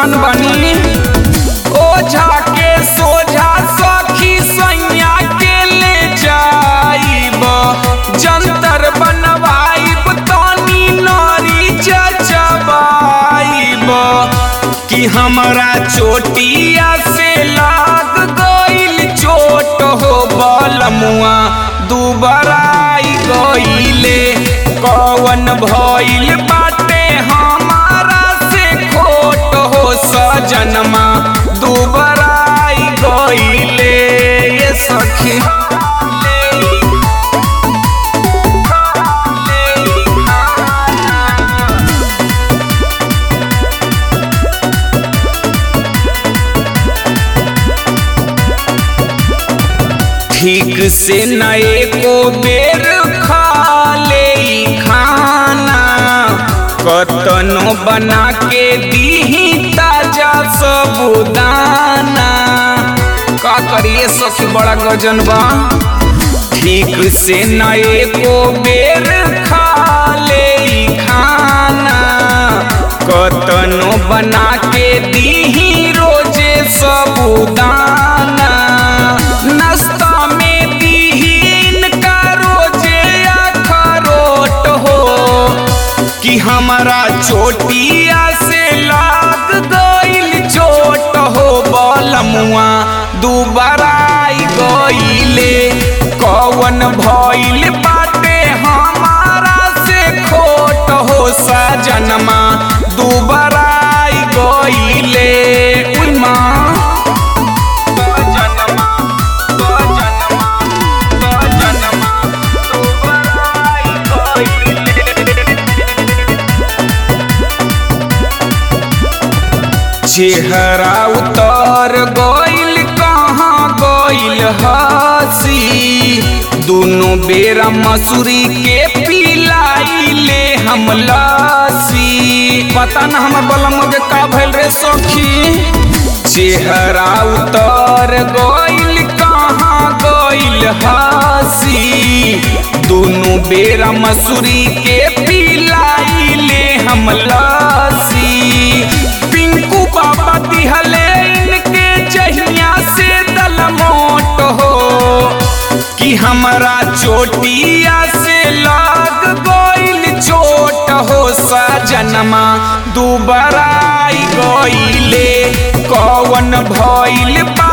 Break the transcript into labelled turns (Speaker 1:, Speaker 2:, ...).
Speaker 1: परेशान बनी ओझा के सोझा सखी सैया के ले जाइब जंतर बनवाइब तनी नरी चचबाइब कि हमरा चोटिया से लाग गइल चोट हो बलमुआ दुबराई गइले कवन भइल बाटे हमारा से खोट हो सजनमा दुबराई गइले ये सखी ठीक से नए को बेर खा ले खाना कतनो बना के दीही ताजा सबुदाना का करिए सखी बड़ा गजन बा ठीक से नए को बेर खा ले खाना कतनो बना के दीही रोजे सबुदाना नाश्ता में दीहीन का रोजे अखरोट हो कि हमारा चोटिया से लाग गइल चोट हो बलमुआ दुबराई गइले कवन भइल बाटे हमारा से खोट हो सजनमा दुबराई गइले उई माँ सजनमा सजनमा सजनमा दुबराई गइले चेहरा उतर गइल कहाँ गइल हसी दुनो बेरा मसूरी के पिलाइले हम लसी पता न हमर बलम के का भइल रे सखी चेहरा उतर गइल कहाँ गइल हसी दुनो बेरा मसूरी के पिलाइले हम लसी पिंकू बाबा दिहले इनके जहिया से दल मोट हो कि हमरा चोटिया से लाग गइल चोट हो सजनमा दुबराई गइले कवन भइल बा